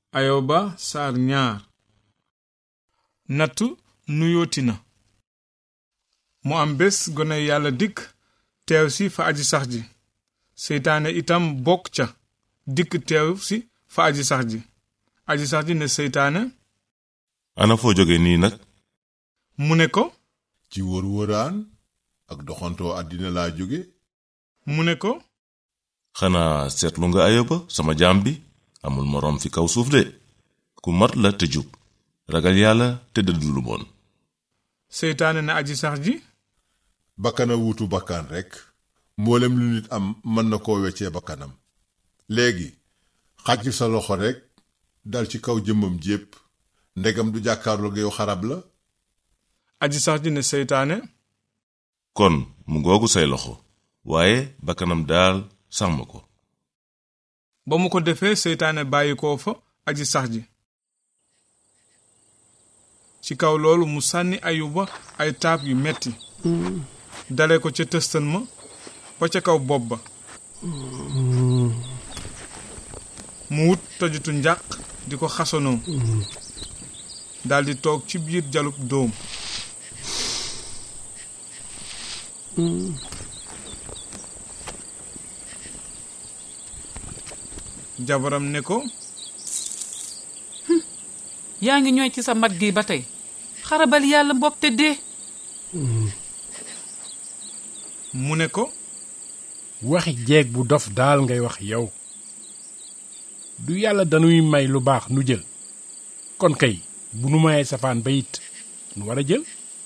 ayoba saar ñaar nattu nuyooti na mu am bés gone yàlla dikk teew si fa aji sax ji seytaane itam bokk ca dikk teew si fa aji sax ji aji sax ji ne seytaane ana foo jóge nii nag mu ne ko ci wër-wëraan ak doxantoo àddina laa jóge mu ne ko xanaa seetlu nga ayoba sama jaam bi amul moroom fi kaw suuf de ku mat la te jub ragal yàlla te dëddu lu bon seytaane ne aji sax ji bakkana wuutu bakkan rekk mboolem lu nit am mën na koo weccee bakkanam léegi xàcc sa loxo rekk dal ci kaw jëmmam jépp ndegam du jàkkaarloog yow xarab la aji sax ji ne seytaane kon mu ngoogu say loxo waaye bakkanam daal sàmm ko ba mu ko defee seytaane bàyyi koo fa aji sax ji ci kaw loolu mu sànni ayuba ay taab yu metti dale ko ca tëstan ma ba ca kaw bopp ba mu wut tojutu njàq di ko xasanoo daldi toog ci biir jalub dóom jabaram ne ko yaa ngi ñooy ci sa mat gi ba tey xarabal yàlla mbokk te dee mu ne ko waxi jeeg bu dof daal ngay wax yow du yàlla dañuy may lu baax nu jël kon kay bu nu mayee safaan ba it nu war a jël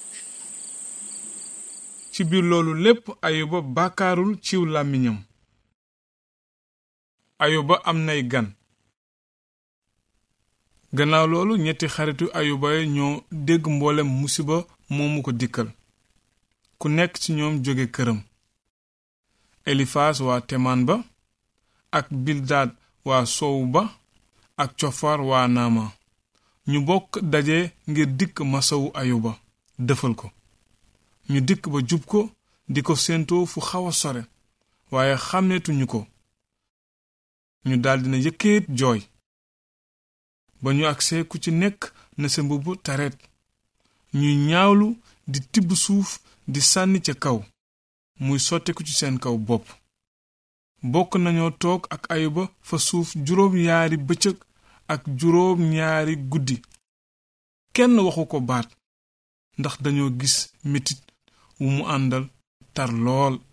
ci biir loolu lépp ayuba bàkkaarul ciw làmmiñam ayuba am nay gan gannaaw loolu ñetti xaritu ayuba yi ñoo dégg mboolem musiba moomu ko dikkal ku nekk ci ñoom jóge këram elifaas waa temaan ba ak bildaad waa sowu ba ak cofar waa naama ñu bokk daje ngir dikk masawu ayuba dëfal ko ñu dikk ba jub ko di ko séentoo fu xaw a sore waaye xàmmeetuñu ko ñu daldi na yëkkeet jooy ba ñu agsee ku ci nekk na sa mbubb tareet ñuy ñaawlu di tibb suuf di sànni ca kaw muy sotteku ci seen kaw bopp bokk nañoo toog ak ayuba fa suuf juróom ñaari bëccëg ak juróom ñaari guddi kenn waxu ko baat ndax dañoo gis metit wu mu àndal tar lool